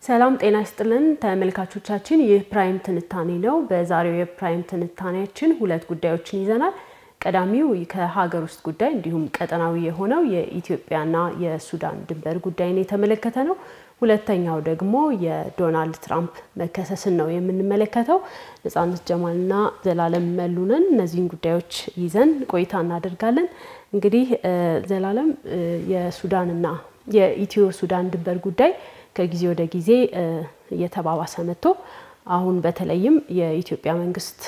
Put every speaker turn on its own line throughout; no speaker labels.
ሰላም ጤና ይስጥልን ተመልካቾቻችን፣ ይህ ፕራይም ትንታኔ ነው። በዛሬው የፕራይም ትንታኔያችን ሁለት ጉዳዮችን ይዘናል። ቀዳሚው ከሀገር ውስጥ ጉዳይ እንዲሁም ቀጠናዊ የሆነው የኢትዮጵያና የሱዳን ድንበር ጉዳይን የተመለከተ ነው። ሁለተኛው ደግሞ የዶናልድ ትራምፕ መከሰስን ነው የምንመለከተው። ነጻነት ጀማልና ዘላለም መሉነን እነዚህን ጉዳዮች ይዘን ቆይታ እናደርጋለን። እንግዲህ ዘላለም የሱዳንና የኢትዮ ሱዳን ድንበር ጉዳይ ከጊዜ ወደ ጊዜ እየተባባሰ መጥቶ አሁን በተለይም የኢትዮጵያ መንግስት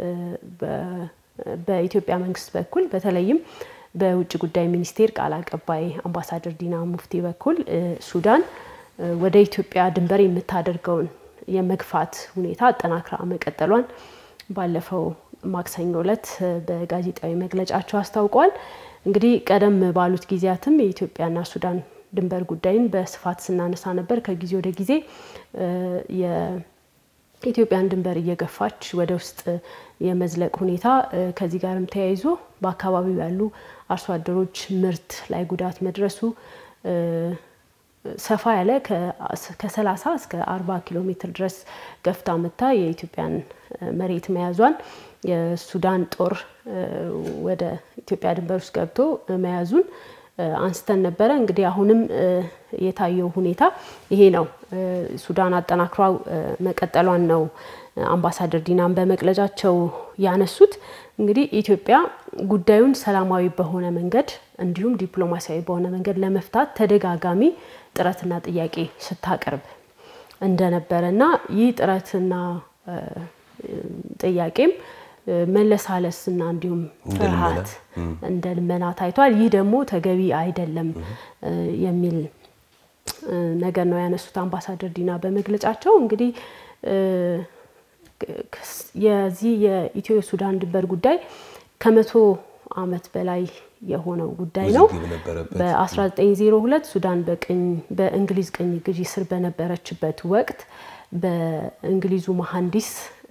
በኢትዮጵያ መንግስት በኩል በተለይም በውጭ ጉዳይ ሚኒስቴር ቃል አቀባይ አምባሳደር ዲና ሙፍቲ በኩል ሱዳን ወደ ኢትዮጵያ ድንበር የምታደርገውን የመግፋት ሁኔታ አጠናክራ መቀጠሏን ባለፈው ማክሰኞ ዕለት በጋዜጣዊ መግለጫቸው አስታውቀዋል። እንግዲህ ቀደም ባሉት ጊዜያትም የኢትዮጵያና ሱዳን ድንበር ጉዳይን በስፋት ስናነሳ ነበር። ከጊዜ ወደ ጊዜ የኢትዮጵያን ድንበር እየገፋች ወደ ውስጥ የመዝለቅ ሁኔታ ከዚህ ጋርም ተያይዞ በአካባቢው ያሉ አርሶ አደሮች ምርት ላይ ጉዳት መድረሱ ሰፋ ያለ ከ30 እስከ 40 ኪሎ ሜትር ድረስ ገፍታ መታ የኢትዮጵያን መሬት መያዟን የሱዳን ጦር ወደ ኢትዮጵያ ድንበር ውስጥ ገብቶ መያዙን አንስተን ነበረ። እንግዲህ አሁንም የታየው ሁኔታ ይሄ ነው። ሱዳን አጠናክሯ መቀጠሏን ነው አምባሳደር ዲናን በመግለጫቸው ያነሱት። እንግዲህ ኢትዮጵያ ጉዳዩን ሰላማዊ በሆነ መንገድ እንዲሁም ዲፕሎማሲያዊ በሆነ መንገድ ለመፍታት ተደጋጋሚ ጥረትና ጥያቄ ስታቀርብ እንደነበረ እና ይህ ጥረትና ጥያቄም መለሳለስ እና እንዲሁም ፍርሃት እንደ ልመና ታይቷል። ይህ ደግሞ ተገቢ አይደለም የሚል ነገር ነው ያነሱት አምባሳደር ዲና በመግለጫቸው። እንግዲህ የዚህ የኢትዮ ሱዳን ድንበር ጉዳይ ከመቶ ዓመት በላይ የሆነው ጉዳይ ነው። በ1902 ሱዳን በእንግሊዝ ቅኝ ግዢ ስር በነበረችበት ወቅት በእንግሊዙ መሐንዲስ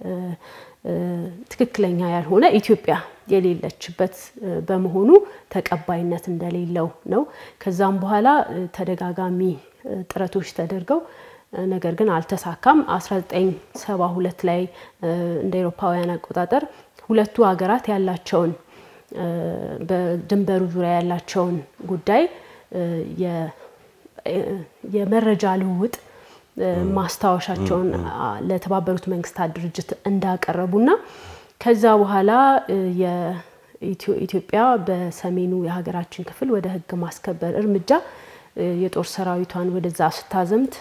ትክክለኛ ያልሆነ ኢትዮጵያ የሌለችበት በመሆኑ ተቀባይነት እንደሌለው ነው። ከዛም በኋላ ተደጋጋሚ ጥረቶች ተደርገው ነገር ግን አልተሳካም። 1972 ላይ እንደ አውሮፓውያን አቆጣጠር ሁለቱ ሀገራት ያላቸውን በድንበሩ ዙሪያ ያላቸውን ጉዳይ የመረጃ ልውውጥ ማስታወሻቸውን ለተባበሩት መንግስታት ድርጅት እንዳቀረቡና ከዛ በኋላ ኢትዮጵያ በሰሜኑ የሀገራችን ክፍል ወደ ሕግ ማስከበር እርምጃ የጦር ሰራዊቷን ወደዛ ስታዘምት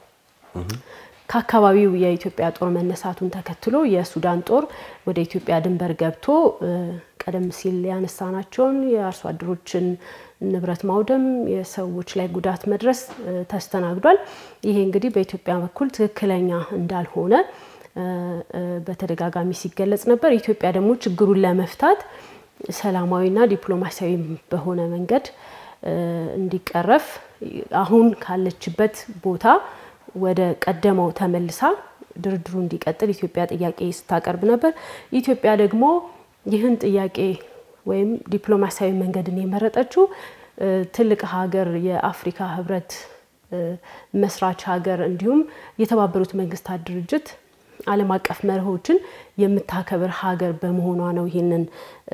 ከአካባቢው የኢትዮጵያ ጦር መነሳቱን ተከትሎ የሱዳን ጦር ወደ ኢትዮጵያ ድንበር ገብቶ ቀደም ሲል ያነሳናቸውን የአርሶ አደሮችን ንብረት ማውደም፣ የሰዎች ላይ ጉዳት መድረስ ተስተናግዷል። ይሄ እንግዲህ በኢትዮጵያ በኩል ትክክለኛ እንዳልሆነ በተደጋጋሚ ሲገለጽ ነበር። ኢትዮጵያ ደግሞ ችግሩን ለመፍታት ሰላማዊና ዲፕሎማሲያዊ በሆነ መንገድ እንዲቀረፍ አሁን ካለችበት ቦታ ወደ ቀደመው ተመልሳ ድርድሩ እንዲቀጥል ኢትዮጵያ ጥያቄ ስታቀርብ ነበር። ኢትዮጵያ ደግሞ ይህን ጥያቄ ወይም ዲፕሎማሲያዊ መንገድን የመረጠችው ትልቅ ሀገር የአፍሪካ ህብረት መስራች ሀገር እንዲሁም የተባበሩት መንግስታት ድርጅት ዓለም አቀፍ መርሆችን የምታከብር ሀገር በመሆኗ ነው ይህንን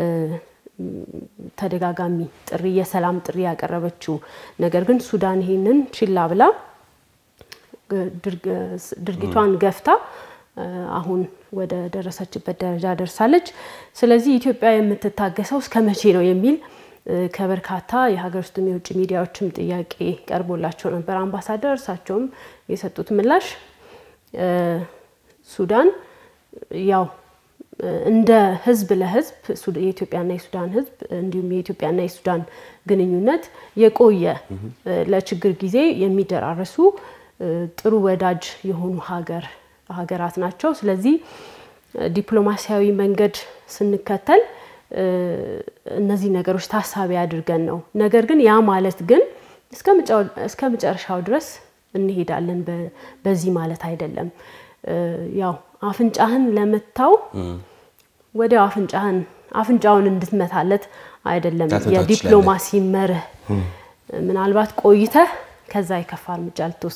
ተደጋጋሚ ጥሪ የሰላም ጥሪ ያቀረበችው። ነገር ግን ሱዳን ይህንን ችላ ብላ ድርጊቷን ገፍታ አሁን ወደ ደረሰችበት ደረጃ ደርሳለች። ስለዚህ ኢትዮጵያ የምትታገሰው እስከ መቼ ነው የሚል ከበርካታ የሀገር ውስጥም የውጭ ሚዲያዎችም ጥያቄ ቀርቦላቸው ነበር። አምባሳደር እርሳቸውም የሰጡት ምላሽ ሱዳን ያው እንደ ህዝብ ለህዝብ የኢትዮጵያና የሱዳን ህዝብ እንዲሁም የኢትዮጵያና የሱዳን ግንኙነት የቆየ ለችግር ጊዜ የሚደራረሱ ጥሩ ወዳጅ የሆኑ ሀገር ሀገራት ናቸው። ስለዚህ ዲፕሎማሲያዊ መንገድ ስንከተል እነዚህ ነገሮች ታሳቢ አድርገን ነው። ነገር ግን ያ ማለት ግን እስከ መጨረሻው ድረስ እንሄዳለን በዚህ ማለት አይደለም። ያው አፍንጫህን ለመታው ወዲያው አፍንጫህን አፍንጫውን እንድትመታለት አይደለም የዲፕሎማሲ መርህ። ምናልባት ቆይተህ ከዛ የከፋ እርምጃ ልትወስድ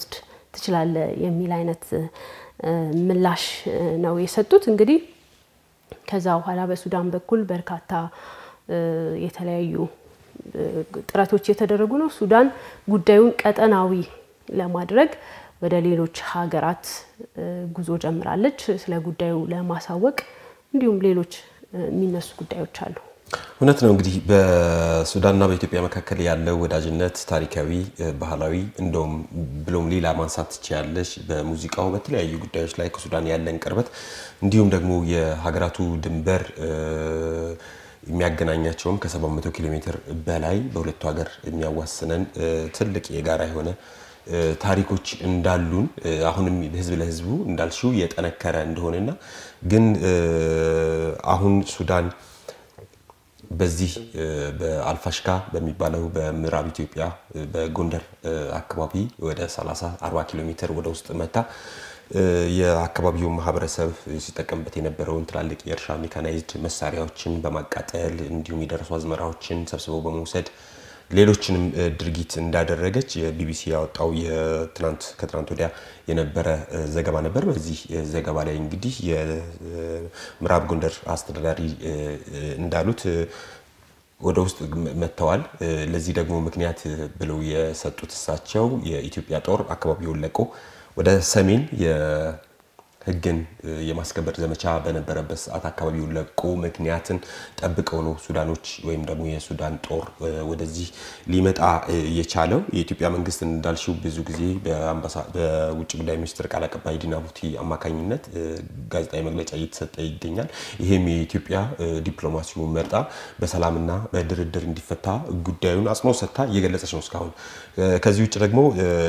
ትችላለህ የሚል አይነት ምላሽ ነው የሰጡት። እንግዲህ ከዛ በኋላ በሱዳን በኩል በርካታ የተለያዩ ጥረቶች የተደረጉ ነው። ሱዳን ጉዳዩን ቀጠናዊ ለማድረግ ወደ ሌሎች ሀገራት ጉዞ ጀምራለች፣ ስለ ጉዳዩ ለማሳወቅ እንዲሁም ሌሎች የሚነሱ ጉዳዮች አሉ።
እውነት ነው። እንግዲህ በሱዳንና በኢትዮጵያ መካከል ያለው ወዳጅነት ታሪካዊ፣ ባህላዊ እንደውም ብሎም ሌላ ማንሳት ትችያለሽ። በሙዚቃው በተለያዩ ጉዳዮች ላይ ከሱዳን ያለን ቅርበት እንዲሁም ደግሞ የሀገራቱ ድንበር የሚያገናኛቸውም ከ700 ኪሎ ሜትር በላይ በሁለቱ ሀገር የሚያዋስነን ትልቅ የጋራ የሆነ ታሪኮች እንዳሉን አሁንም ህዝብ ለህዝቡ እንዳልሽው የጠነከረ እንደሆነና ግን አሁን ሱዳን በዚህ በአልፋሽካ በሚባለው በምዕራብ ኢትዮጵያ በጎንደር አካባቢ ወደ 30 40 ኪሎ ሜትር ወደ ውስጥ መታ የአካባቢው ማህበረሰብ ሲጠቀምበት የነበረውን ትላልቅ የእርሻ ሜካናይዝድ መሳሪያዎችን በማቃጠል እንዲሁም የደረሱ አዝመራዎችን ሰብስበው በመውሰድ ሌሎችንም ድርጊት እንዳደረገች የቢቢሲ ያወጣው የትናንት ከትናንት ወዲያ የነበረ ዘገባ ነበር። በዚህ ዘገባ ላይ እንግዲህ የምዕራብ ጎንደር አስተዳዳሪ እንዳሉት ወደ ውስጥ መጥተዋል። ለዚህ ደግሞ ምክንያት ብለው የሰጡት እሳቸው የኢትዮጵያ ጦር አካባቢውን ለቆ ወደ ሰሜን ሕግን የማስከበር ዘመቻ በነበረበት ሰዓት አካባቢውን ለቆ ምክንያትን ጠብቀው ነው ሱዳኖች ወይም ደግሞ የሱዳን ጦር ወደዚህ ሊመጣ የቻለው። የኢትዮጵያ መንግስት እንዳልሽው ብዙ ጊዜ በውጭ ጉዳይ ሚኒስትር ቃል አቀባይ ዲና ሙፍቲ አማካኝነት ጋዜጣዊ መግለጫ እየተሰጠ ይገኛል። ይህም የኢትዮጵያ ዲፕሎማሲውን መርጣ በሰላምና በድርድር እንዲፈታ ጉዳዩን አጽንኦት ሰጥታ እየገለጸች ነው እስካሁን። ከዚህ ውጭ ደግሞ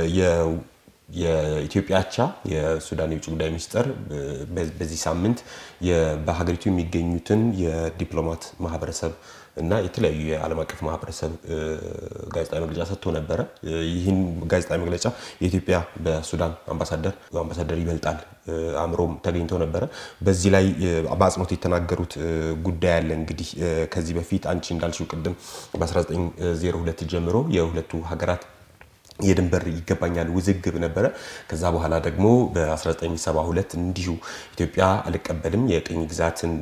የኢትዮጵያ አቻ የሱዳን የውጭ ጉዳይ ሚኒስትር በዚህ ሳምንት በሀገሪቱ የሚገኙትን የዲፕሎማት ማህበረሰብ እና የተለያዩ የዓለም አቀፍ ማህበረሰብ ጋዜጣዊ መግለጫ ሰጥቶ ነበረ። ይህን ጋዜጣዊ መግለጫ የኢትዮጵያ በሱዳን አምባሳደር አምባሳደር ይበልጣል አእምሮም ተገኝተው ነበረ። በዚህ ላይ በአጽንኦት የተናገሩት ጉዳይ አለ። እንግዲህ ከዚህ በፊት አንቺ እንዳልሽው ቅድም በ1902 ጀምሮ የሁለቱ ሀገራት የድንበር ይገባኛል ውዝግብ ነበረ። ከዛ በኋላ ደግሞ በ1972 እንዲሁ ኢትዮጵያ አልቀበልም የቅኝ ግዛትን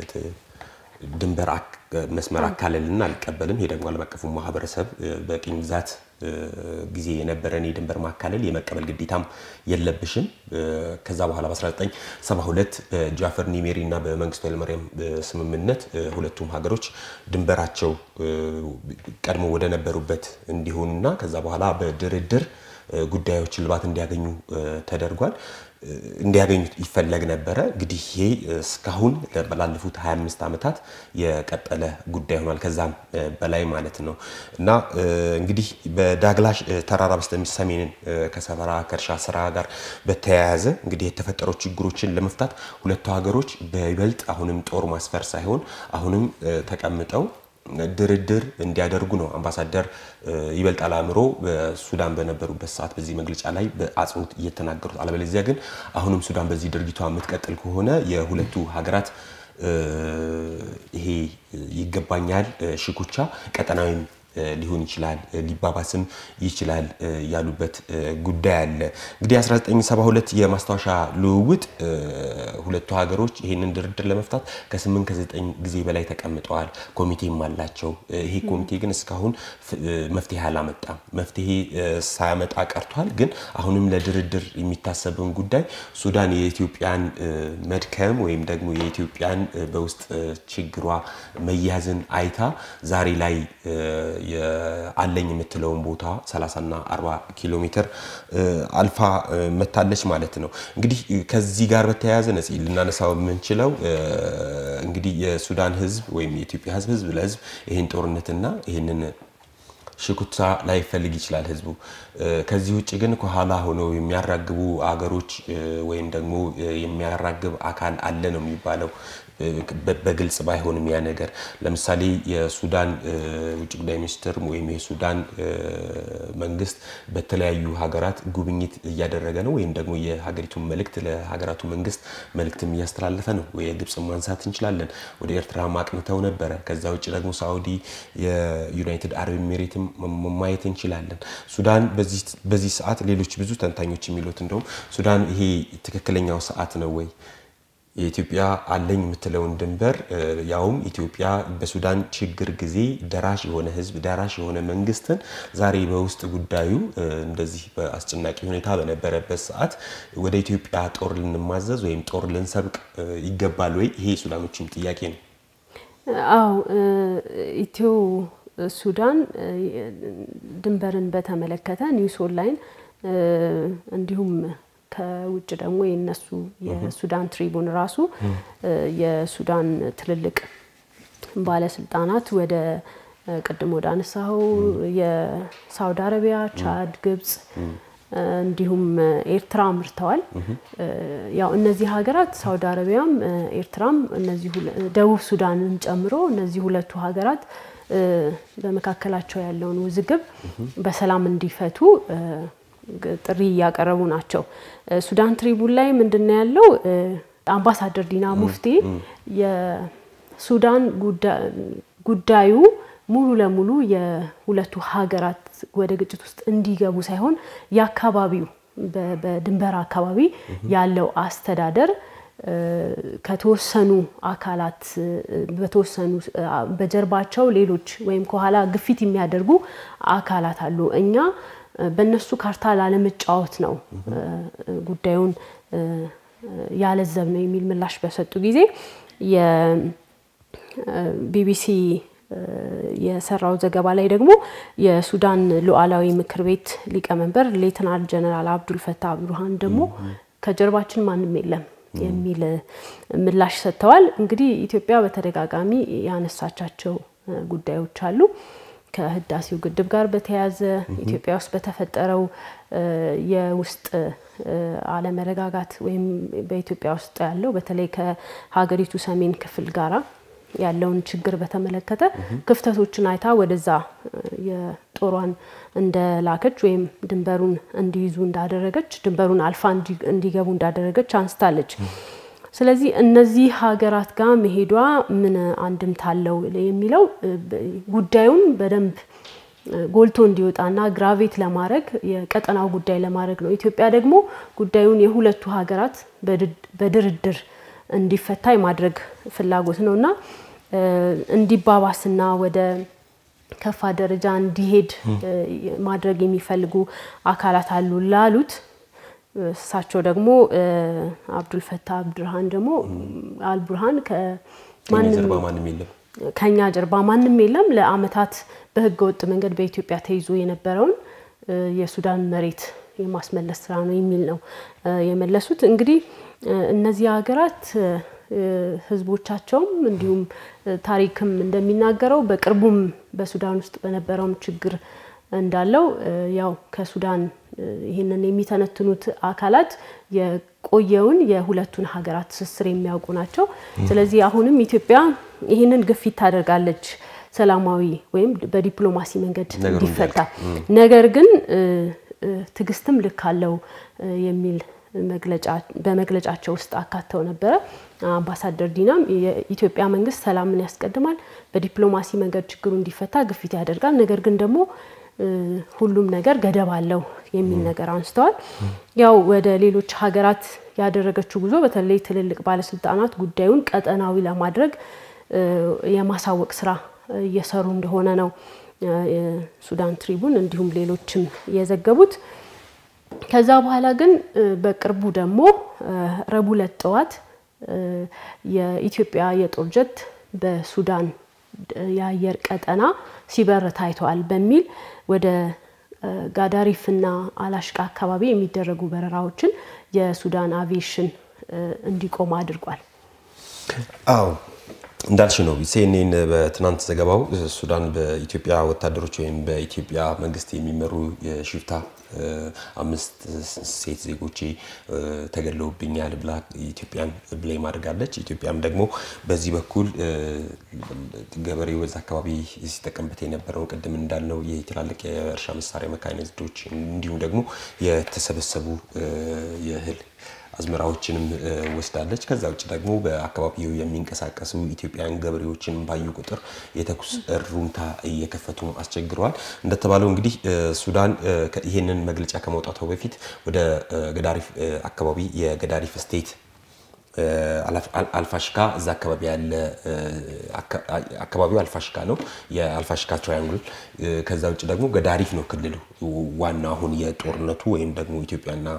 ድንበር መስመር አካለልና አልቀበልም። ይሄ ደግሞ ዓለም አቀፉ ማህበረሰብ በቅኝ ግዛት ጊዜ የነበረን የድንበር ማካለል የመቀበል ግዴታም የለብሽም። ከዛ በኋላ በ1972 በጃፈር ኒሜሪ እና በመንግስቱ ኃይለማርያም ስምምነት ሁለቱም ሀገሮች ድንበራቸው ቀድሞ ወደ ነበሩበት እንዲሆኑና ከዛ በኋላ በድርድር ጉዳዮች እልባት እንዲያገኙ ተደርጓል። እንዲያገኙ ይፈለግ ነበረ። እንግዲህ ይሄ እስካሁን ላለፉት 25 ዓመታት የቀጠለ ጉዳይ ሆኗል። ከዛም በላይ ማለት ነው እና እንግዲህ በዳግላሽ ተራራ በስተሰሜን ከሰፈራ ከእርሻ ስራ ጋር በተያያዘ እንግዲህ የተፈጠሩ ችግሮችን ለመፍታት ሁለቱ ሀገሮች በይበልጥ አሁንም ጦር ማስፈር ሳይሆን አሁንም ተቀምጠው ድርድር እንዲያደርጉ ነው አምባሳደር ይበልጣል አእምሮ በሱዳን በነበሩበት ሰዓት በዚህ መግለጫ ላይ በአጽንኦት እየተናገሩት። አለበለዚያ ግን አሁንም ሱዳን በዚህ ድርጊቷ የምትቀጥል ከሆነ የሁለቱ ሀገራት ይሄ ይገባኛል ሽኩቻ ቀጠናዊም ሊሆን ይችላል ሊባባስም ይችላል ያሉበት ጉዳይ አለ። እንግዲህ 1972 የማስታወሻ ልውውጥ ሁለቱ ሀገሮች ይህንን ድርድር ለመፍታት ከ8 ከ9 ጊዜ በላይ ተቀምጠዋል። ኮሚቴም አላቸው። ይሄ ኮሚቴ ግን እስካሁን መፍትሄ አላመጣም። መፍትሄ ሳያመጣ ቀርቷል። ግን አሁንም ለድርድር የሚታሰብን ጉዳይ ሱዳን የኢትዮጵያን መድከም ወይም ደግሞ የኢትዮጵያን በውስጥ ችግሯ መያዝን አይታ ዛሬ ላይ አለኝ የምትለውን ቦታ 30 እና 40 ኪሎ ሜትር አልፋ መታለች ማለት ነው። እንግዲህ ከዚህ ጋር በተያያዘ ነፂ ልናነሳው የምንችለው እንግዲህ የሱዳን ሕዝብ ወይም የኢትዮጵያ ሕዝብ ሕዝብ ለሕዝብ ይህን ጦርነትና ይህንን ሽኩቻ ላይፈልግ ይችላል ህዝቡ። ከዚህ ውጭ ግን ከኋላ ሆነው የሚያራግቡ አገሮች ወይም ደግሞ የሚያራግብ አካል አለ ነው የሚባለው። በግልጽ ባይሆንም ያ ነገር ለምሳሌ የሱዳን ውጭ ጉዳይ ሚኒስትር ወይም የሱዳን መንግስት በተለያዩ ሀገራት ጉብኝት እያደረገ ነው፣ ወይም ደግሞ የሀገሪቱን መልእክት ለሀገራቱ መንግስት መልእክትም እያስተላለፈ ነው። የግብፅ ማንሳት እንችላለን። ወደ ኤርትራ ማቅንተው ነበረ። ከዛ ውጭ ደግሞ ሳኡዲ፣ የዩናይትድ አረብ ኤሚሬትም ማየት እንችላለን። ሱዳን በዚህ ሰዓት ሌሎች ብዙ ተንታኞች የሚሉት እንደውም ሱዳን ይሄ ትክክለኛው ሰዓት ነው ወይ የኢትዮጵያ አለኝ የምትለውን ድንበር ያውም ኢትዮጵያ በሱዳን ችግር ጊዜ ደራሽ የሆነ ሕዝብ ደራሽ የሆነ መንግስትን ዛሬ በውስጥ ጉዳዩ እንደዚህ በአስጨናቂ ሁኔታ በነበረበት ሰዓት ወደ ኢትዮጵያ ጦር ልንማዘዝ ወይም ጦር ልንሰብቅ ይገባል ወይ? ይሄ የሱዳኖችም ጥያቄ ነው።
አዎ ኢትዮ ሱዳን ድንበርን በተመለከተ ኒውስ ኦንላይን እንዲሁም ከውጭ ደግሞ የነሱ የሱዳን ትሪቡን ራሱ የሱዳን ትልልቅ ባለስልጣናት ወደ ቅድም ወደ አነሳኸው የሳውዲ አረቢያ፣ ቻድ፣ ግብጽ እንዲሁም ኤርትራ አምርተዋል። ያው እነዚህ ሀገራት ሳውዲ አረቢያም ኤርትራም እነዚህ ደቡብ ሱዳንን ጨምሮ እነዚህ ሁለቱ ሀገራት በመካከላቸው ያለውን ውዝግብ በሰላም እንዲፈቱ ጥሪ እያቀረቡ ናቸው። ሱዳን ትሪቡን ላይ ምንድን ነው ያለው? አምባሳደር ዲና ሙፍቲ የሱዳን ጉዳዩ ሙሉ ለሙሉ የሁለቱ ሀገራት ወደ ግጭት ውስጥ እንዲገቡ ሳይሆን የአካባቢው በድንበር አካባቢ ያለው አስተዳደር ከተወሰኑ አካላት በተወሰኑ በጀርባቸው ሌሎች ወይም ከኋላ ግፊት የሚያደርጉ አካላት አሉ እኛ በእነሱ ካርታ ላለመጫወት ነው ጉዳዩን ያለዘብ ነው የሚል ምላሽ በሰጡ ጊዜ የቢቢሲ የሰራው ዘገባ ላይ ደግሞ የሱዳን ሉዓላዊ ምክር ቤት ሊቀመንበር ሌትናል ጀነራል አብዱል ፈታህ አብዱርሃን ደግሞ ከጀርባችን ማንም የለም የሚል ምላሽ ሰጥተዋል። እንግዲህ ኢትዮጵያ በተደጋጋሚ ያነሳቻቸው ጉዳዮች አሉ። ከህዳሴው ግድብ ጋር በተያያዘ ኢትዮጵያ ውስጥ በተፈጠረው የውስጥ አለመረጋጋት ወይም በኢትዮጵያ ውስጥ ያለው በተለይ ከሀገሪቱ ሰሜን ክፍል ጋራ ያለውን ችግር በተመለከተ ክፍተቶችን አይታ ወደዛ የጦሯን እንደላከች ወይም ድንበሩን እንዲይዙ እንዳደረገች ድንበሩን አልፋ እንዲገቡ እንዳደረገች አንስታለች። ስለዚህ እነዚህ ሀገራት ጋር መሄዷ ምን አንድምታ አለው የሚለው ጉዳዩን በደንብ ጎልቶ እንዲወጣና ግራቬት ለማድረግ የቀጠናው ጉዳይ ለማድረግ ነው። ኢትዮጵያ ደግሞ ጉዳዩን የሁለቱ ሀገራት በድርድር እንዲፈታ የማድረግ ፍላጎት ነው እና እንዲባባስና ወደ ከፋ ደረጃ እንዲሄድ ማድረግ የሚፈልጉ አካላት አሉ ላሉት እሳቸው ደግሞ አብዱልፈታህ አብዱርሃን ደግሞ አልቡርሃን ከኛ ጀርባ ማንም የለም፣ ለአመታት በህገ ወጥ መንገድ በኢትዮጵያ ተይዞ የነበረውን የሱዳን መሬት የማስመለስ ስራ ነው የሚል ነው የመለሱት። እንግዲህ እነዚህ ሀገራት ህዝቦቻቸውም እንዲሁም ታሪክም እንደሚናገረው በቅርቡም በሱዳን ውስጥ በነበረውም ችግር እንዳለው ያው ከሱዳን ይህንን የሚተነትኑት አካላት የቆየውን የሁለቱን ሀገራት ትስስር የሚያውቁ ናቸው። ስለዚህ አሁንም ኢትዮጵያ ይህንን ግፊት ታደርጋለች ሰላማዊ ወይም በዲፕሎማሲ መንገድ እንዲፈታ። ነገር ግን ትዕግስትም ልክ አለው የሚል በመግለጫቸው ውስጥ አካተው ነበረ። አምባሳደር ዲናም የኢትዮጵያ መንግስት ሰላምን ያስቀድማል፣ በዲፕሎማሲ መንገድ ችግሩ እንዲፈታ ግፊት ያደርጋል። ነገር ግን ደግሞ ሁሉም ነገር ገደብ አለው የሚል ነገር አንስተዋል። ያው ወደ ሌሎች ሀገራት ያደረገችው ጉዞ በተለይ ትልልቅ ባለስልጣናት ጉዳዩን ቀጠናዊ ለማድረግ የማሳወቅ ስራ እየሰሩ እንደሆነ ነው ሱዳን ትሪቡን እንዲሁም ሌሎችም የዘገቡት። ከዛ በኋላ ግን በቅርቡ ደግሞ ረቡዕ ዕለት ጠዋት የኢትዮጵያ የጦር ጀት በሱዳን የአየር ቀጠና ሲበር ታይተዋል በሚል ወደ ጋዳሪፍና አላሽቃ አካባቢ የሚደረጉ በረራዎችን የሱዳን አቪዬሽን እንዲቆም አድርጓል።
አዎ እንዳልሽ ነው ሲኤንኤን በትናንት ዘገባው ሱዳን በኢትዮጵያ ወታደሮች ወይም በኢትዮጵያ መንግስት የሚመሩ የሽፍታ አምስት ሴት ዜጎቼ ተገለውብኛል ብላ ኢትዮጵያን ብሌም አድርጋለች። ኢትዮጵያም ደግሞ በዚህ በኩል ገበሬው በዛ አካባቢ ሲጠቀምበት የነበረውን ቅድም እንዳልነው ይህ ትላልቅ የእርሻ መሳሪያ መካኒዝዶች እንዲሁም ደግሞ የተሰበሰቡ የእህል አዝመራዎችንም ወስዳለች። ከዛ ውጭ ደግሞ በአካባቢው የሚንቀሳቀሱ ኢትዮጵያውያን ገበሬዎችን ባዩ ቁጥር የተኩስ እሩምታ እየከፈቱ አስቸግረዋል። እንደተባለው እንግዲህ ሱዳን ይህንን መግለጫ ከመውጣቷ በፊት ወደ ገዳሪፍ አካባቢ የገዳሪፍ ስቴት አልፋሽካ እዛ አካባቢ ያለ አካባቢው አልፋሽካ ነው፣ የአልፋሽካ ትራያንግል። ከዛ ውጭ ደግሞ ገዳሪፍ ነው ክልሉ ዋና አሁን የጦርነቱ ወይም ደግሞ ኢትዮጵያና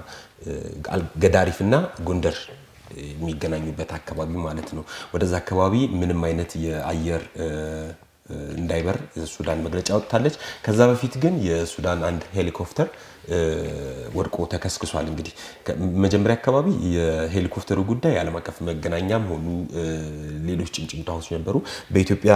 ገዳሪፍና ጎንደር የሚገናኙበት አካባቢ ማለት ነው። ወደዛ አካባቢ ምንም አይነት የአየር እንዳይበር ሱዳን መግለጫ ወጥታለች። ከዛ በፊት ግን የሱዳን አንድ ሄሊኮፕተር ወድቆ ተከስክሷል። እንግዲህ መጀመሪያ አካባቢ የሄሊኮፕተሩ ጉዳይ ዓለም አቀፍ መገናኛም ሆኑ ሌሎች ጭምጭምታዎች ነበሩ። በኢትዮጵያ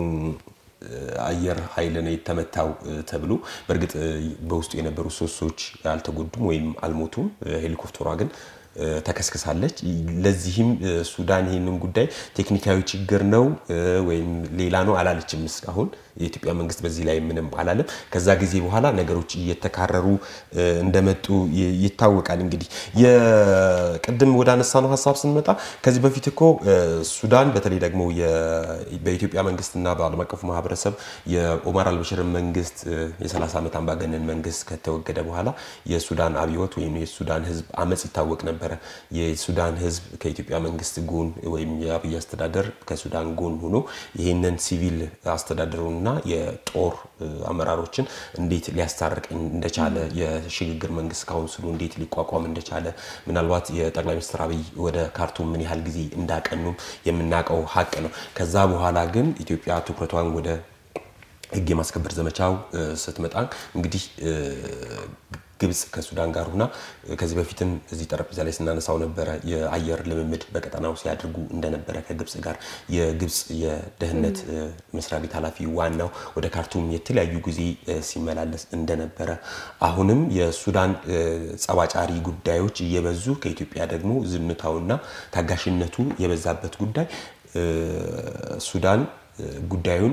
አየር ኃይል ነው የተመታው ተብሎ በእርግጥ በውስጡ የነበሩ ሶስት ሰዎች አልተጎዱም ወይም አልሞቱም። ሄሊኮፕተሯ ግን ተከስክሳለች። ለዚህም ሱዳን ይህንን ጉዳይ ቴክኒካዊ ችግር ነው ወይም ሌላ ነው አላለችም እስካሁን። የኢትዮጵያ መንግስት በዚህ ላይ ምንም አላለም። ከዛ ጊዜ በኋላ ነገሮች እየተካረሩ እንደመጡ ይታወቃል። እንግዲህ የቅድም ወደ አነሳ ነው ሀሳብ ስንመጣ ከዚህ በፊት እኮ ሱዳን በተለይ ደግሞ በኢትዮጵያ መንግስትና በዓለም አቀፉ ማህበረሰብ የኦማር አልበሽርን መንግስት የ30 ዓመት አምባገነን መንግስት ከተወገደ በኋላ የሱዳን አብዮት ወይም የሱዳን ህዝብ አመፅ ይታወቅ ነበረ። የሱዳን ህዝብ ከኢትዮጵያ መንግስት ጎን ወይም የአብይ አስተዳደር ከሱዳን ጎን ሆኖ ይህንን ሲቪል አስተዳደሩን እና የጦር አመራሮችን እንዴት ሊያስታርቅ እንደቻለ የሽግግር መንግስት ካውንስሉ እንዴት ሊቋቋም እንደቻለ ምናልባት የጠቅላይ ሚኒስትር አብይ ወደ ካርቱም ምን ያህል ጊዜ እንዳቀኑም የምናውቀው ሀቅ ነው። ከዛ በኋላ ግን ኢትዮጵያ ትኩረቷን ወደ ህግ የማስከበር ዘመቻው ስትመጣ እንግዲህ ግብጽ ከሱዳን ጋር ሁና ከዚህ በፊትም እዚህ ጠረጴዛ ላይ ስናነሳው ነበረ የአየር ልምምድ በቀጠናው ሲያደርጉ እንደነበረ ከግብጽ ጋር የግብጽ የደህንነት መስሪያ ቤት ኃላፊ ዋናው ወደ ካርቱም የተለያዩ ጊዜ ሲመላለስ እንደነበረ አሁንም የሱዳን ጸባጫሪ ጉዳዮች እየበዙ ከኢትዮጵያ ደግሞ ዝምታውና ታጋሽነቱ የበዛበት ጉዳይ ሱዳን ጉዳዩን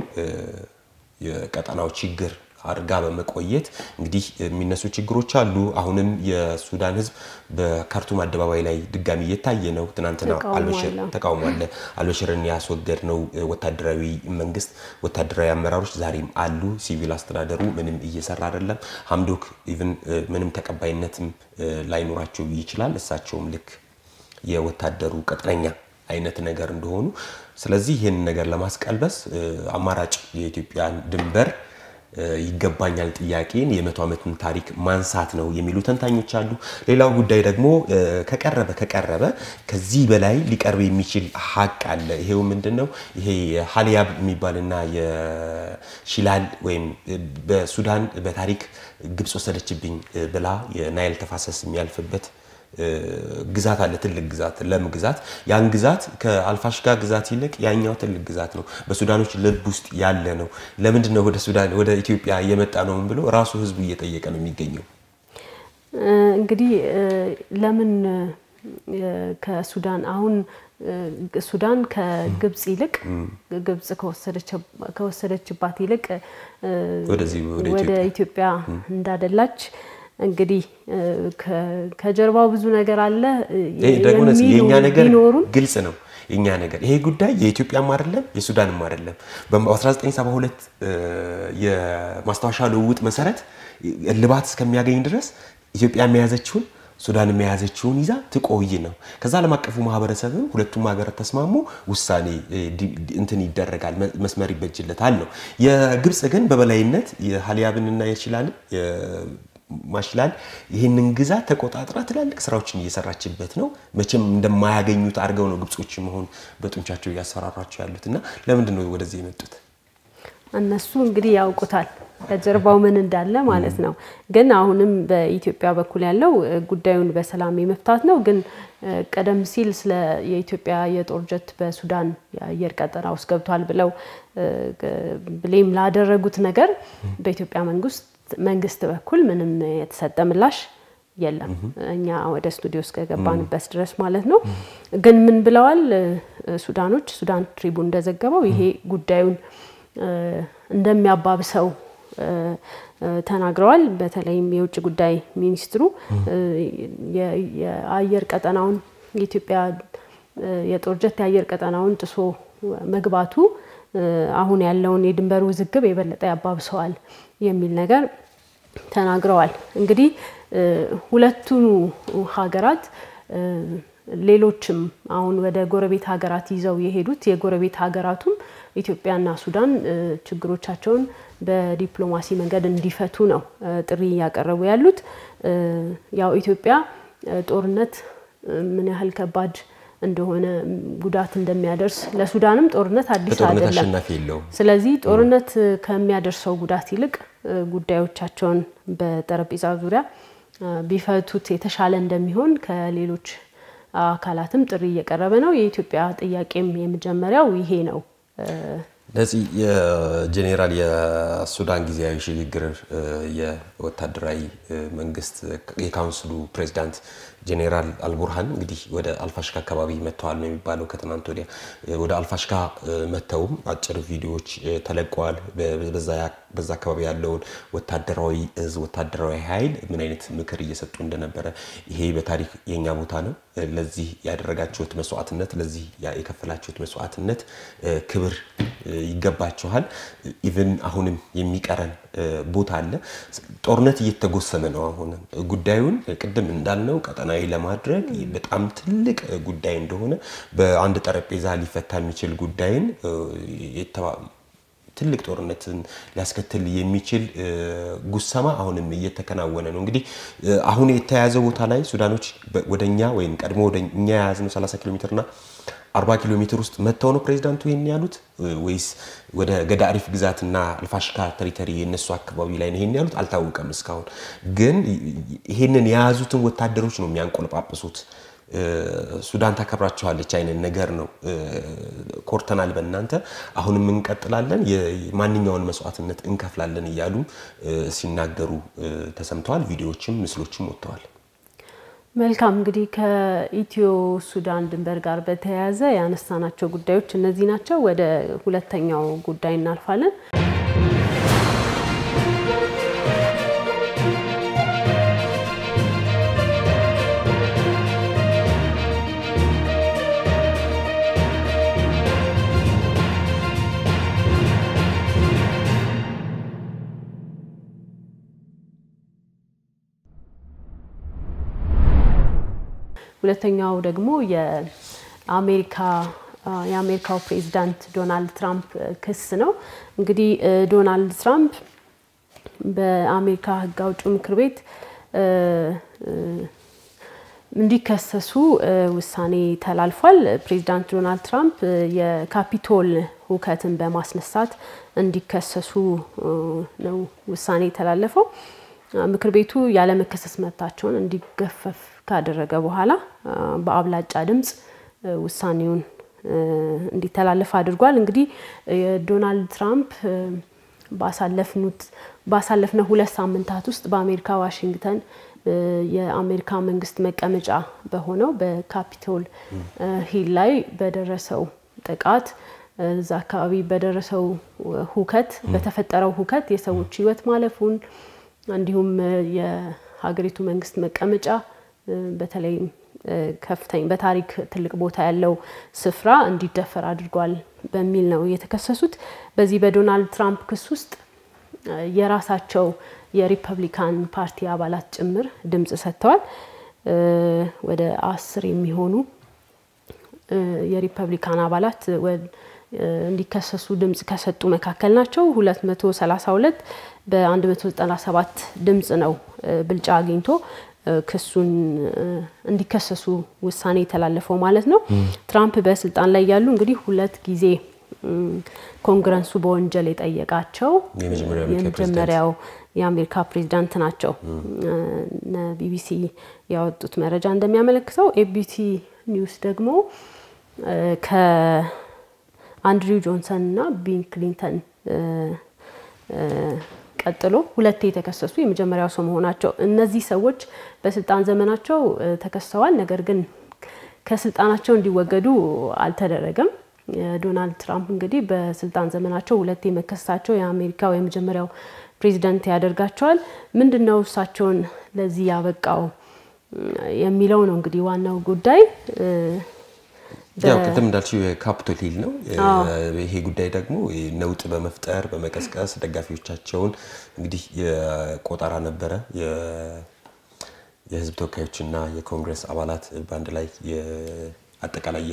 የቀጠናው ችግር አድርጋ በመቆየት እንግዲህ የሚነሱ ችግሮች አሉ። አሁንም የሱዳን ህዝብ በካርቱም አደባባይ ላይ ድጋሚ እየታየ ነው። ትናንትና አልበሽር ተቃውሞ አለ። አልበሽርን ያስወገድ ነው ወታደራዊ መንግስት ወታደራዊ አመራሮች ዛሬም አሉ። ሲቪል አስተዳደሩ ምንም እየሰራ አይደለም። ሀምዶክ ኢቭን ምንም ተቀባይነትም ላይኖራቸው ይችላል። እሳቸውም ልክ የወታደሩ ቅጥረኛ አይነት ነገር እንደሆኑ ስለዚህ ይህን ነገር ለማስቀልበስ አማራጭ የኢትዮጵያን ድንበር ይገባኛል ጥያቄን የመቶ ዓመትን ታሪክ ማንሳት ነው የሚሉ ተንታኞች አሉ። ሌላው ጉዳይ ደግሞ ከቀረበ ከቀረበ ከዚህ በላይ ሊቀርብ የሚችል ሀቅ አለ። ይሄው ምንድን ነው? ይሄ ሀሊያብ የሚባልና የሺላል ወይም በሱዳን በታሪክ ግብጽ ወሰደችብኝ ብላ የናይል ተፋሰስ የሚያልፍበት ግዛት አለ። ትልቅ ግዛት፣ ለም ግዛት። ያን ግዛት ከአልፋሽጋ ግዛት ይልቅ ያኛው ትልቅ ግዛት ነው። በሱዳኖች ልብ ውስጥ ያለ ነው። ለምንድን ነው ወደ ሱዳን ወደ ኢትዮጵያ እየመጣ ነው ብሎ ራሱ ህዝቡ እየጠየቀ ነው የሚገኘው።
እንግዲህ ለምን ከሱዳን አሁን ሱዳን ከግብጽ ይልቅ ግብጽ ከወሰደችባት ይልቅ ወደ ኢትዮጵያ እንዳደላች እንግዲህ ከጀርባው ብዙ ነገር አለ።
ደግሞ የእኛ ነገር ግልጽ ነው። የእኛ ነገር ይሄ ጉዳይ የኢትዮጵያም አይደለም የሱዳንም አይደለም። በ1972 የማስታወሻ ልውውጥ መሰረት እልባት እስከሚያገኝ ድረስ ኢትዮጵያ የያዘችውን ሱዳን የያዘችውን ይዛ ትቆይ ነው። ከዛ ዓለም አቀፉ ማህበረሰብም ሁለቱም ሀገራት ተስማሙ፣ ውሳኔ እንትን ይደረጋል፣ መስመር ይበጅለታል ነው። የግብፅ ግን በበላይነት የሀሊያብንና የሺላልን ማሽላል ይህንን ግዛት ተቆጣጥራ ትላልቅ ስራዎችን እየሰራችበት ነው። መቼም እንደማያገኙት አድርገው ነው ግብጾች መሆን በጡንቻቸው እያሰራራቸው ያሉት እና ለምንድን ነው ወደዚህ የመጡት?
እነሱ እንግዲህ ያውቁታል። ከጀርባው ምን እንዳለ ማለት ነው። ግን አሁንም በኢትዮጵያ በኩል ያለው ጉዳዩን በሰላም የመፍታት ነው። ግን ቀደም ሲል ስለ የኢትዮጵያ የጦር ጀት በሱዳን የአየር ቀጠና ውስጥ ገብቷል ብለው ብሌም ላደረጉት ነገር በኢትዮጵያ መንግስት በኩል ምንም የተሰጠ ምላሽ የለም። እኛ ወደ ስቱዲዮ እስከገባንበት ድረስ ማለት ነው። ግን ምን ብለዋል ሱዳኖች? ሱዳን ትሪቡን እንደዘገበው ይሄ ጉዳዩን እንደሚያባብሰው ተናግረዋል። በተለይም የውጭ ጉዳይ ሚኒስትሩ የአየር ቀጠናውን የኢትዮጵያ የጦር ጀት የአየር ቀጠናውን ጥሶ መግባቱ አሁን ያለውን የድንበር ውዝግብ የበለጠ ያባብሰዋል የሚል ነገር ተናግረዋል። እንግዲህ ሁለቱ ሀገራት ሌሎችም አሁን ወደ ጎረቤት ሀገራት ይዘው የሄዱት የጎረቤት ሀገራቱም ኢትዮጵያና ሱዳን ችግሮቻቸውን በዲፕሎማሲ መንገድ እንዲፈቱ ነው ጥሪ እያቀረቡ ያሉት። ያው ኢትዮጵያ ጦርነት ምን ያህል ከባድ እንደሆነ ጉዳት እንደሚያደርስ ለሱዳንም ጦርነት አዲስ አይደለም። ስለዚህ ጦርነት ከሚያደርሰው ጉዳት ይልቅ ጉዳዮቻቸውን በጠረጴዛ ዙሪያ ቢፈቱት የተሻለ እንደሚሆን ከሌሎች አካላትም ጥሪ እየቀረበ ነው። የኢትዮጵያ ጥያቄም የመጀመሪያው ይሄ ነው።
ለዚህ የጄኔራል የሱዳን ጊዜያዊ ሽግግር የወታደራዊ መንግስት የካውንስሉ ፕሬዚዳንት ጄኔራል አልቡርሃን እንግዲህ ወደ አልፋሽካ አካባቢ መጥተዋል ነው የሚባለው። ከትናንት ወዲያ ወደ አልፋሽካ መጥተውም አጭር ቪዲዮዎች ተለቀዋል። በዛ አካባቢ ያለውን ወታደራዊ እዝ ወታደራዊ ኃይል ምን አይነት ምክር እየሰጡ እንደነበረ ይሄ በታሪክ የኛ ቦታ ነው፣ ለዚህ ያደረጋችሁት መስዋዕትነት፣ ለዚህ የከፈላችሁት መስዋዕትነት ክብር ይገባችኋል። ኢቭን አሁንም የሚቀረን ቦታ አለ። ጦርነት እየተጎሰመ ነው። አሁንም ጉዳዩን ቅድም እንዳልነው ቀጠናዊ ለማድረግ በጣም ትልቅ ጉዳይ እንደሆነ በአንድ ጠረጴዛ ሊፈታ የሚችል ጉዳይን ትልቅ ጦርነትን ሊያስከትል የሚችል ጉሰማ አሁንም እየተከናወነ ነው። እንግዲህ አሁን የተያዘ ቦታ ላይ ሱዳኖች ወደኛ ወይም ቀድሞ ወደ እኛ የያዝነው 30 ኪሎ ሜትርና 40 ኪሎ ሜትር ውስጥ መጥተው ነው ፕሬዚዳንቱ ይህን ያሉት ወይስ ወደ ገዳሪፍ ግዛትና አልፋሽካ ተሪተሪ የነሱ አካባቢ ላይ ነው ይህን ያሉት? አልታወቀም እስካሁን። ግን ይህንን የያዙትን ወታደሮች ነው የሚያንቆለጳጵሱት። ሱዳን ታከብራችኋለች አይነት ነገር ነው። ኮርተናል በእናንተ አሁንም እንቀጥላለን፣ ማንኛውን መስዋዕትነት እንከፍላለን እያሉ ሲናገሩ ተሰምተዋል። ቪዲዮዎችም ምስሎችም ወጥተዋል።
መልካም እንግዲህ ከኢትዮ ሱዳን ድንበር ጋር በተያያዘ ያነሳናቸው ጉዳዮች እነዚህ ናቸው። ወደ ሁለተኛው ጉዳይ እናልፋለን። ሁለተኛው ደግሞ የአሜሪካ የአሜሪካው ፕሬዚዳንት ዶናልድ ትራምፕ ክስ ነው። እንግዲህ ዶናልድ ትራምፕ በአሜሪካ ሕግ አውጪው ምክር ቤት እንዲከሰሱ ውሳኔ ተላልፏል። ፕሬዚዳንት ዶናልድ ትራምፕ የካፒቶል ሁከትን በማስነሳት እንዲከሰሱ ነው ውሳኔ የተላለፈው። ምክር ቤቱ ያለመከሰስ መብታቸውን እንዲገፈፍ ካደረገ በኋላ በአብላጫ ድምፅ ውሳኔውን እንዲተላለፍ አድርጓል። እንግዲህ የዶናልድ ትራምፕ ባሳለፍነው ሁለት ሳምንታት ውስጥ በአሜሪካ ዋሽንግተን የአሜሪካ መንግስት መቀመጫ በሆነው በካፒቶል ሂል ላይ በደረሰው ጥቃት እዛ አካባቢ በደረሰው ሁከት በተፈጠረው ሁከት የሰዎች ህይወት ማለፉን እንዲሁም የሀገሪቱ መንግስት መቀመጫ በተለይም ከፍተኛ በታሪክ ትልቅ ቦታ ያለው ስፍራ እንዲደፈር አድርጓል በሚል ነው የተከሰሱት። በዚህ በዶናልድ ትራምፕ ክስ ውስጥ የራሳቸው የሪፐብሊካን ፓርቲ አባላት ጭምር ድምፅ ሰጥተዋል። ወደ አስር የሚሆኑ የሪፐብሊካን አባላት እንዲከሰሱ ድምፅ ከሰጡ መካከል ናቸው። 232 በ197 ድምፅ ነው ብልጫ አግኝቶ ክሱን እንዲከሰሱ ውሳኔ የተላለፈው ማለት ነው። ትራምፕ በስልጣን ላይ ያሉ እንግዲህ ሁለት ጊዜ ኮንግረሱ በወንጀል የጠየቃቸው
የመጀመሪያው የአሜሪካ
የመጀመሪያው የአሜሪካ ፕሬዚዳንት ናቸው። ቢቢሲ ያወጡት መረጃ እንደሚያመለክተው ኤቢሲ ኒውስ ደግሞ ከአንድሪው ጆንሰን እና ቢል ክሊንተን ቀጥሎ ሁለቴ የተከሰሱ የመጀመሪያው ሰው መሆናቸው። እነዚህ ሰዎች በስልጣን ዘመናቸው ተከሰዋል። ነገር ግን ከስልጣናቸው እንዲወገዱ አልተደረገም። ዶናልድ ትራምፕ እንግዲህ በስልጣን ዘመናቸው ሁለቴ መከሰሳቸው የአሜሪካው የመጀመሪያው ፕሬዚደንት ያደርጋቸዋል። ምንድን ነው እሳቸውን ለዚህ ያበቃው የሚለው ነው እንግዲህ ዋናው ጉዳይ።
ያው ቅድም እንዳልሽው የካፒቶል ሂል ነው። ይሄ ጉዳይ ደግሞ ነውጥ በመፍጠር በመቀስቀስ ደጋፊዎቻቸውን እንግዲህ የቆጠራ ነበረ የህዝብ ተወካዮችና የኮንግረስ አባላት በአንድ ላይ አጠቃላይ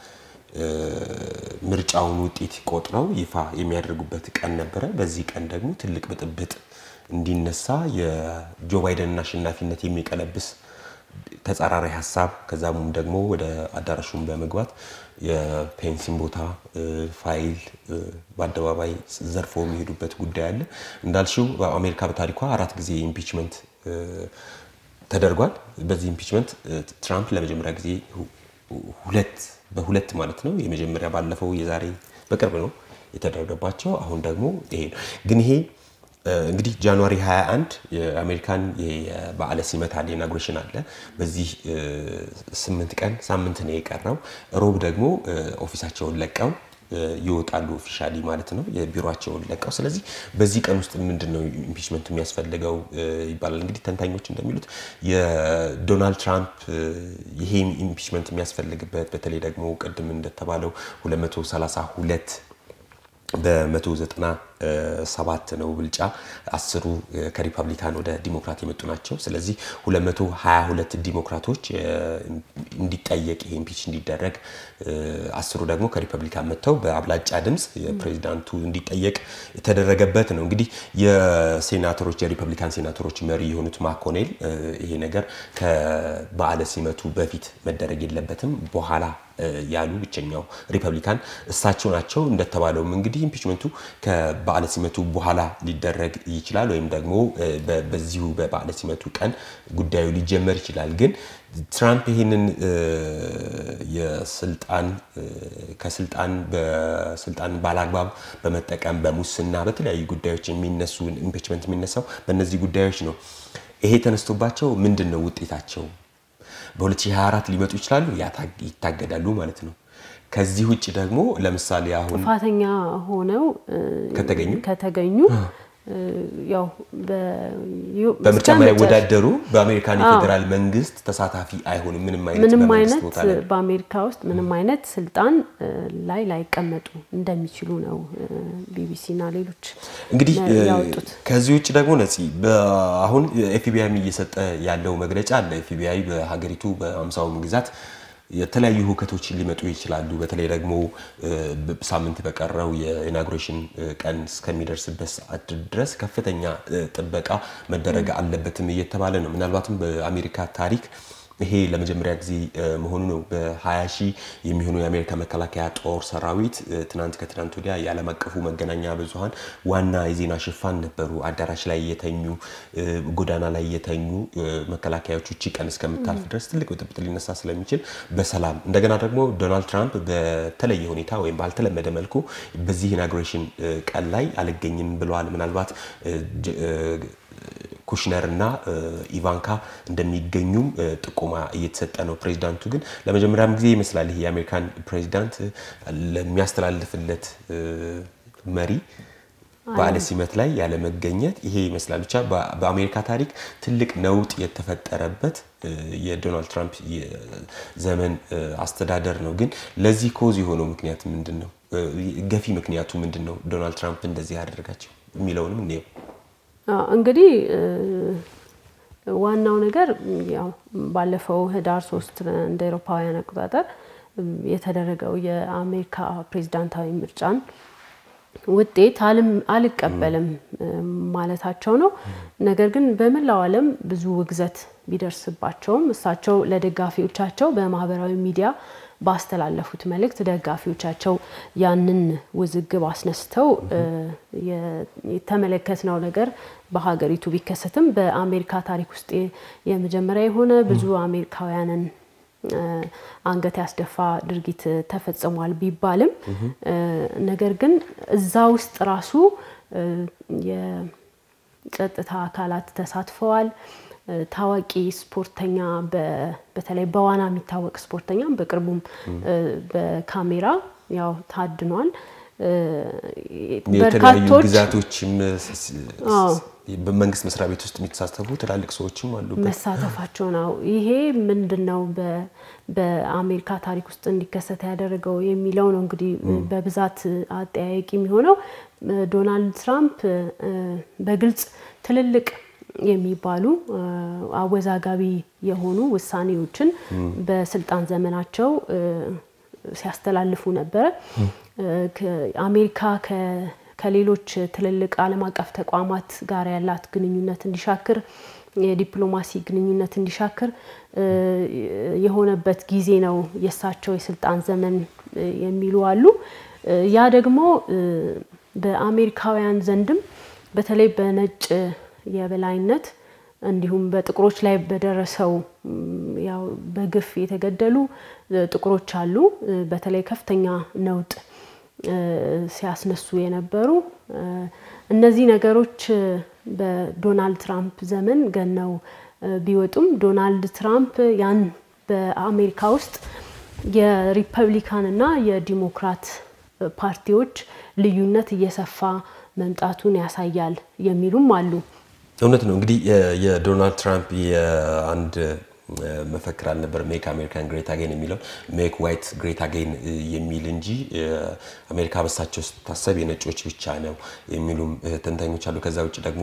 የምርጫውን ውጤት ቆጥረው ይፋ የሚያደርጉበት ቀን ነበረ። በዚህ ቀን ደግሞ ትልቅ ብጥብጥ እንዲነሳ የጆ ባይደንን አሸናፊነት የሚቀለብስ ተጻራሪ ሀሳብ ከዛም ደግሞ ወደ አዳራሹን በመግባት የፔንሲን ቦታ ፋይል በአደባባይ ዘርፎ የሚሄዱበት ጉዳይ አለ። እንዳልሽው በአሜሪካ በታሪኳ አራት ጊዜ ኢምፒችመንት ተደርጓል። በዚህ ኢምፒችመንት ትራምፕ ለመጀመሪያ ጊዜ ሁለት በሁለት ማለት ነው። የመጀመሪያ ባለፈው የዛሬ በቅርብ ነው የተደረገባቸው። አሁን ደግሞ ይሄ ነው። ግን ይሄ እንግዲህ ጃንዋሪ 21 የአሜሪካን የበዓለ ሲመት አለ፣ ኢናጉሬሽን አለ። በዚህ ስምንት ቀን ሳምንት ነው የቀረው። ሮብ ደግሞ ኦፊሳቸውን ለቀው ይወጣሉ ኦፊሻሊ ማለት ነው የቢሮቸውን ለቀው። ስለዚህ በዚህ ቀን ውስጥ ምንድን ነው ኢምፒችመንት የሚያስፈልገው ይባላል። እንግዲህ ተንታኞች እንደሚሉት የዶናልድ ትራምፕ ይሄ ኢምፒችመንት የሚያስፈልግበት በተለይ ደግሞ ቅድም እንደተባለው 232 በ197 ነው ብልጫ አስሩ ከሪፐብሊካን ወደ ዲሞክራት የመጡ ናቸው። ስለዚህ 222 ዲሞክራቶች እንዲጠየቅ ይሄ ኢምፒች እንዲደረግ አስሩ ደግሞ ከሪፐብሊካን መጥተው በአብላጫ ድምፅ የፕሬዚዳንቱ እንዲጠየቅ የተደረገበት ነው። እንግዲህ የሴናተሮች የሪፐብሊካን ሴናተሮች መሪ የሆኑት ማኮኔል ይሄ ነገር ከበዓለ ሲመቱ በፊት መደረግ የለበትም በኋላ ያሉ ብቸኛው ሪፐብሊካን እሳቸው ናቸው። እንደተባለውም እንግዲህ ኢምፒችመንቱ ከበዓለ ሲመቱ በኋላ ሊደረግ ይችላል፣ ወይም ደግሞ በዚሁ በበዓለ ሲመቱ ቀን ጉዳዩ ሊጀመር ይችላል። ግን ትራምፕ ይህንን የስልጣን ከስልጣን በስልጣን ባላግባብ በመጠቀም በሙስና በተለያዩ ጉዳዮች የሚነሱ ኢምፒችመንት የሚነሳው በእነዚህ ጉዳዮች ነው። ይሄ ተነስቶባቸው ምንድን ነው ውጤታቸው? በ2024 ሊመጡ ይችላሉ፣ ይታገዳሉ ማለት ነው። ከዚህ ውጭ ደግሞ ለምሳሌ አሁን
ጥፋተኛ ሆነው
ከተገኙ
ከተገኙ ያው
በምርጫ የማይወዳደሩ በአሜሪካን የፌዴራል መንግስት ተሳታፊ አይሆንም። ምንም አይነት
ምንም
በመንግስት
አይነት
ቦታ ላይ
በአሜሪካ ውስጥ ምንም አይነት ስልጣን ላይ ላይቀመጡ እንደሚችሉ ነው ቢቢሲ እና ሌሎች
እንግዲህ
ያወጡት።
ከዚህ ውጭ ደግሞ ነፂ አሁን ኤፍቢአይ እየሰጠ ያለው መግለጫ አለ። ኤፍቢአይ በሀገሪቱ በአምሳውም ግዛት የተለያዩ ሁከቶች ሊመጡ ይችላሉ። በተለይ ደግሞ ሳምንት በቀረው የኢናጉሬሽን ቀን እስከሚደርስበት ሰዓት ድረስ ከፍተኛ ጥበቃ መደረግ አለበትም እየተባለ ነው። ምናልባትም በአሜሪካ ታሪክ ይሄ ለመጀመሪያ ጊዜ መሆኑ ነው። በ20 ሺህ የሚሆኑ የአሜሪካ መከላከያ ጦር ሰራዊት ትናንት ከትናንት ወዲያ የዓለም አቀፉ መገናኛ ብዙኃን ዋና የዜና ሽፋን ነበሩ። አዳራሽ ላይ የተኙ ጎዳና ላይ የተኙ መከላከያዎች ውጭ ቀን እስከምታልፍ ድረስ ትልቅ ብጥብጥ ሊነሳ ስለሚችል በሰላም እንደገና ደግሞ ዶናልድ ትራምፕ በተለየ ሁኔታ ወይም ባልተለመደ መልኩ በዚህ ኢናጉሬሽን ቀን ላይ አልገኝም ብለዋል። ምናልባት ኩሽነር እና ኢቫንካ እንደሚገኙም ጥቆማ እየተሰጠ ነው። ፕሬዚዳንቱ ግን ለመጀመሪያም ጊዜ ይመስላል ይሄ የአሜሪካን ፕሬዚዳንት ለሚያስተላልፍለት መሪ በዓለ ሲመት ላይ ያለመገኘት ይሄ ይመስላል። ብቻ በአሜሪካ ታሪክ ትልቅ ነውጥ የተፈጠረበት የዶናልድ ትራምፕ ዘመን አስተዳደር ነው። ግን ለዚህ ኮዝ የሆነው ምክንያት ምንድን ነው? ገፊ ምክንያቱ ምንድን ነው? ዶናልድ ትራምፕ እንደዚህ ያደረጋቸው የሚለውንም እንየው።
እንግዲህ ዋናው ነገር ያው ባለፈው ህዳር ሶስት እንደ አውሮፓውያን አቆጣጠር የተደረገው የአሜሪካ ፕሬዚዳንታዊ ምርጫን ውጤት አልቀበልም ማለታቸው ነው። ነገር ግን በመላው ዓለም ብዙ ውግዘት ቢደርስባቸውም እሳቸው ለደጋፊዎቻቸው በማህበራዊ ሚዲያ ባስተላለፉት መልእክት ደጋፊዎቻቸው ያንን ውዝግብ አስነስተው የተመለከትነው ነገር በሀገሪቱ ቢከሰትም በአሜሪካ ታሪክ ውስጥ የመጀመሪያ የሆነ ብዙ አሜሪካውያንን አንገት ያስደፋ ድርጊት ተፈጽሟል ቢባልም ነገር ግን እዛ ውስጥ ራሱ የጸጥታ አካላት ተሳትፈዋል። ታዋቂ ስፖርተኛ በተለይ በዋና የሚታወቅ ስፖርተኛ በቅርቡም በካሜራ ያው ታድኗል።
የተለያዩ ግዛቶችም በመንግስት መስሪያ ቤት ውስጥ የሚተሳተፉ ትላልቅ ሰዎችም አሉ
መሳተፋቸው ነው። ይሄ ምንድን ነው በአሜሪካ ታሪክ ውስጥ እንዲከሰት ያደረገው የሚለው ነው እንግዲህ በብዛት አጠያያቂ የሚሆነው። ዶናልድ ትራምፕ በግልጽ ትልልቅ የሚባሉ አወዛጋቢ የሆኑ ውሳኔዎችን በስልጣን ዘመናቸው ሲያስተላልፉ ነበረ። አሜሪካ ከሌሎች ትልልቅ ዓለም አቀፍ ተቋማት ጋር ያላት ግንኙነት እንዲሻክር የዲፕሎማሲ ግንኙነት እንዲሻክር የሆነበት ጊዜ ነው የእሳቸው የስልጣን ዘመን የሚሉ አሉ። ያ ደግሞ በአሜሪካውያን ዘንድም በተለይ በነጭ የበላይነት እንዲሁም በጥቁሮች ላይ በደረሰው ያው በግፍ የተገደሉ ጥቁሮች አሉ። በተለይ ከፍተኛ ነውጥ ሲያስነሱ የነበሩ እነዚህ ነገሮች በዶናልድ ትራምፕ ዘመን ገነው ቢወጡም ዶናልድ ትራምፕ ያን በአሜሪካ ውስጥ የሪፐብሊካን እና የዲሞክራት ፓርቲዎች ልዩነት እየሰፋ መምጣቱን ያሳያል የሚሉም አሉ።
እውነት ነው። እንግዲህ የዶናልድ ትራምፕ የአንድ መፈክር አልነበር ሜክ አሜሪካን ግሬት አጌን የሚለው ሜክ ዋይት ግሬት አጌን የሚል እንጂ አሜሪካ በሳቸው ስታሰብ የነጮች ብቻ ነው የሚሉም ተንታኞች አሉ። ከዛ ውጭ ደግሞ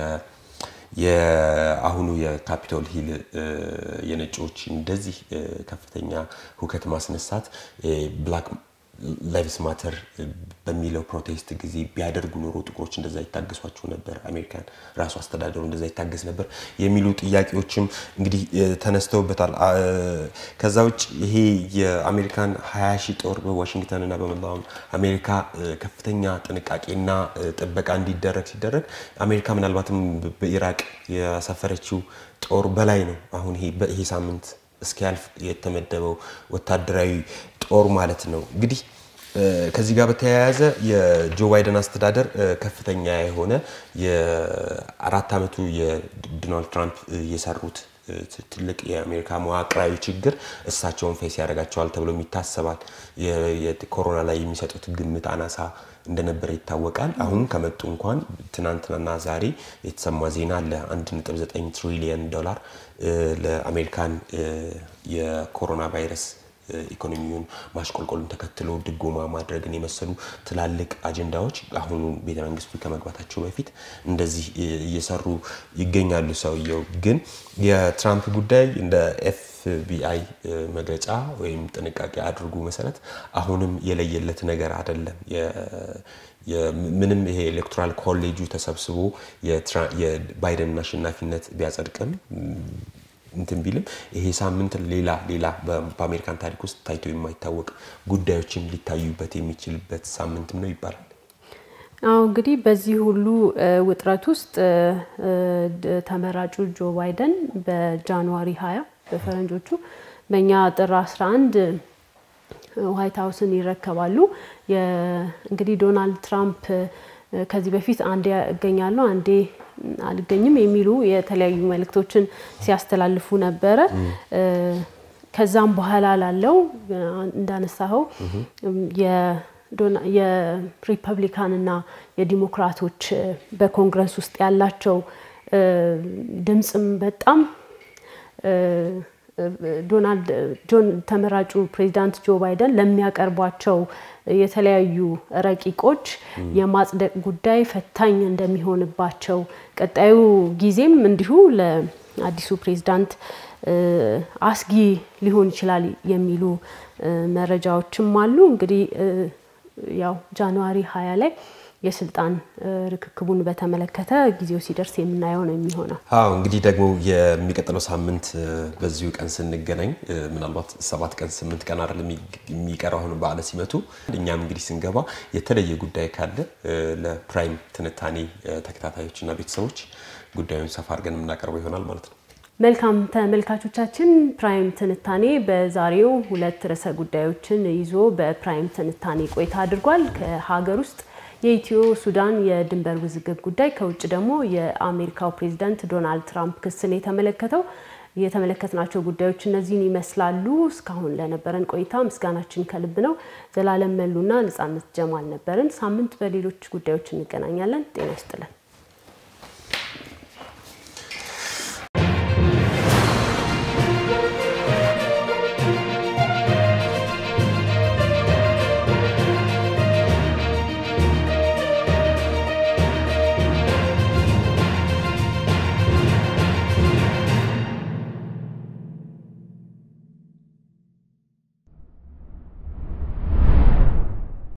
የአሁኑ የካፒቶል ሂል የነጮች እንደዚህ ከፍተኛ ሁከት ማስነሳት ብላክ ላይቭስ ማተር በሚለው ፕሮቴስት ጊዜ ቢያደርጉ ኖሮ ጥቁሮች እንደዛ ይታገሷቸው ነበር፣ አሜሪካን ራሱ አስተዳደሩ እንደዛ ይታገስ ነበር የሚሉ ጥያቄዎችም እንግዲህ ተነስተውበታል። ከዛ ውጭ ይሄ የአሜሪካን ሀያ ሺህ ጦር በዋሽንግተን እና በመላው አሜሪካ ከፍተኛ ጥንቃቄና ጥበቃ እንዲደረግ ሲደረግ አሜሪካ ምናልባትም በኢራቅ ያሰፈረችው ጦር በላይ ነው። አሁን ይሄ ሳምንት እስኪያልፍ የተመደበው ወታደራዊ ጦር ማለት ነው። እንግዲህ ከዚህ ጋር በተያያዘ የጆ ባይደን አስተዳደር ከፍተኛ የሆነ የአራት ዓመቱ የዶናልድ ትራምፕ የሰሩት ትልቅ የአሜሪካ መዋቅራዊ ችግር እሳቸውን ፌስ ያደርጋቸዋል ተብሎ ይታሰባል። የኮሮና ላይ የሚሰጡት ግምት አናሳ እንደነበረ ይታወቃል። አሁን ከመጡ እንኳን ትናንትናና ዛሬ የተሰማ ዜና አለ 1.9 ትሪሊየን ዶላር ለአሜሪካን የኮሮና ቫይረስ ኢኮኖሚውን ማሽቆልቆሉን ተከትሎ ድጎማ ማድረግን የመሰሉ ትላልቅ አጀንዳዎች አሁኑ ቤተ መንግስቱ ከመግባታቸው በፊት እንደዚህ እየሰሩ ይገኛሉ። ሰውየው ግን የትራምፕ ጉዳይ እንደ ኤፍቢአይ መግለጫ ወይም ጥንቃቄ አድርጉ መሰረት አሁንም የለየለት ነገር አይደለም። ምንም ይሄ ኤሌክቶራል ኮሌጁ ተሰብስቦ የባይደንን አሸናፊነት ቢያጸድቅም እንትን ቢልም ይሄ ሳምንት ሌላ ሌላ በአሜሪካን ታሪክ ውስጥ ታይቶ የማይታወቅ ጉዳዮችም ሊታዩበት የሚችልበት ሳምንትም ነው ይባላል።
አሁ እንግዲህ በዚህ ሁሉ ውጥረት ውስጥ ተመራጩ ጆ ባይደን በጃንዋሪ 20 በፈረንጆቹ በእኛ ጥር 11 ዋይት ሀውስን ይረከባሉ። እንግዲህ ዶናልድ ትራምፕ ከዚህ በፊት አንዴ እገኛለሁ አንዴ አልገኝም የሚሉ የተለያዩ መልእክቶችን ሲያስተላልፉ ነበረ። ከዛም በኋላ ላለው እንዳነሳኸው የሪፐብሊካን እና የዲሞክራቶች በኮንግረስ ውስጥ ያላቸው ድምፅም በጣም ዶናልድ ጆን ተመራጩ ፕሬዚዳንት ጆ ባይደን ለሚያቀርቧቸው የተለያዩ ረቂቆች የማጽደቅ ጉዳይ ፈታኝ እንደሚሆንባቸው ቀጣዩ ጊዜም እንዲሁ ለአዲሱ ፕሬዚዳንት አስጊ ሊሆን ይችላል የሚሉ መረጃዎችም አሉ። እንግዲህ ያው ጃንዋሪ ሀያ ላይ የስልጣን ርክክቡን በተመለከተ ጊዜው ሲደርስ የምናየው ነው የሚሆነው።
አዎ እንግዲህ ደግሞ የሚቀጥለው ሳምንት በዚሁ ቀን ስንገናኝ ምናልባት ሰባት ቀን ስምንት ቀን አይደለም የሚቀረው አሁን በዓለ ሲመቱ እኛም እንግዲህ ስንገባ የተለየ ጉዳይ ካለ ለፕራይም ትንታኔ ተከታታዮችና ቤተሰቦች ጉዳዩን ሰፋ አድርገን የምናቀርበው ይሆናል ማለት ነው።
መልካም ተመልካቾቻችን፣ ፕራይም ትንታኔ በዛሬው ሁለት ርዕሰ ጉዳዮችን ይዞ በፕራይም ትንታኔ ቆይታ አድርጓል። ከሀገር ውስጥ የኢትዮ ሱዳን የድንበር ውዝግብ ጉዳይ፣ ከውጭ ደግሞ የአሜሪካው ፕሬዚዳንት ዶናልድ ትራምፕ ክስን የተመለከተው የተመለከትናቸው ጉዳዮች እነዚህን ይመስላሉ። እስካሁን ለነበረን ቆይታ ምስጋናችን ከልብ ነው። ዘላለም መሉና ነጻነት ጀማል ነበርን። ሳምንት በሌሎች ጉዳዮች እንገናኛለን። ጤና ይስጥልን።